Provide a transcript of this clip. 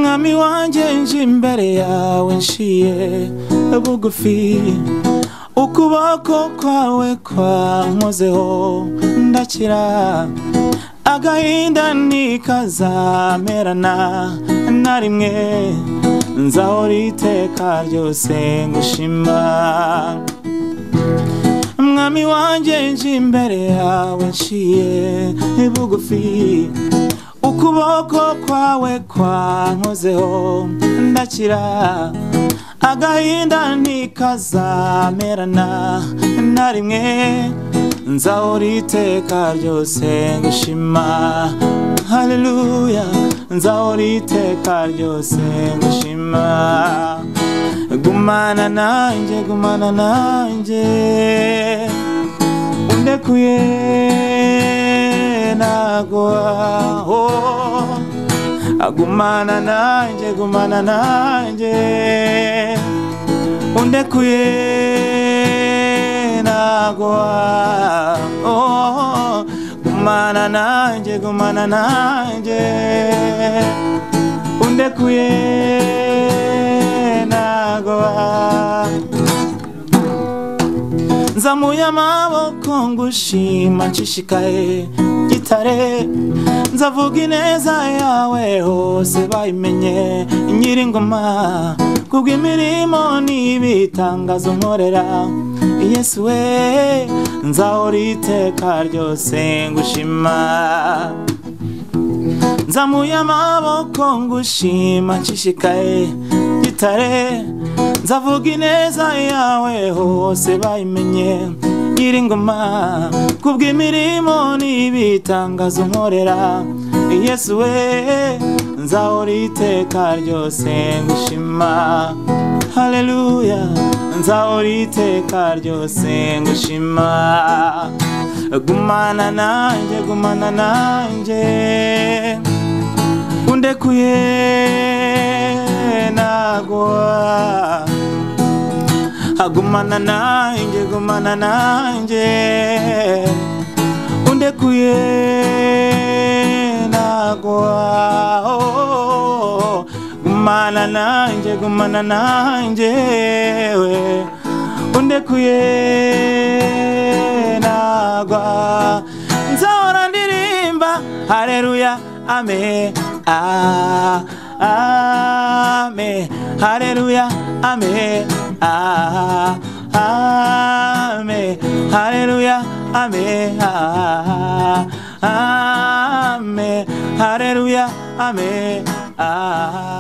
muri wanjye nje imbere yawe nciye bugufi ukuboko kwawe kwankozeho ndakira agahinda ntikazamerana na rimwe nzahora iteka ryose ngushima mwami wanjye nje imbere yawe nciye bugufi ukuboko kwawe kwankozeho ndakira agahinda ntikazamerana na rimwe nzahora iteka ryose ngushima haleluya nzahora iteka ryose ngushima gumana nanjye gumana nanjye undekuye nagwa oh. agumana nanjye gumana nanjye undekuye nagwa oh. gumana nanjye gumana nanjye undekuye nagwa nzamuye amaboko ngushima nshishikaye gitare nzavuga ineza yawe hose bayimenye nyiringoma kubwo imirimo n'ibitangazo nkorera yesu we nzahora iteka ryose ngushima nzamuye amaboko ngushima nshishikaye gitare nzavuga ineza yawe hose bayimenye nyiringoma kubw'imirimo n'ibitangazo nkorera yesu we nzahora iteka ryose ngushima haleluya nzahora iteka ryose ngushima gumana nanjye gumana nanjye undekuye nagwa agumana nanjye gumana nanjye undekuye nagwa oh, gumana nanjye gumana nanjye we undekuye nagwa nzahora ndirimba hareruya ame ah Amen. Hallelujah. Amen. Ah, amen. Hallelujah. Amen. Ah, amen. Hallelujah. Amen. Ah.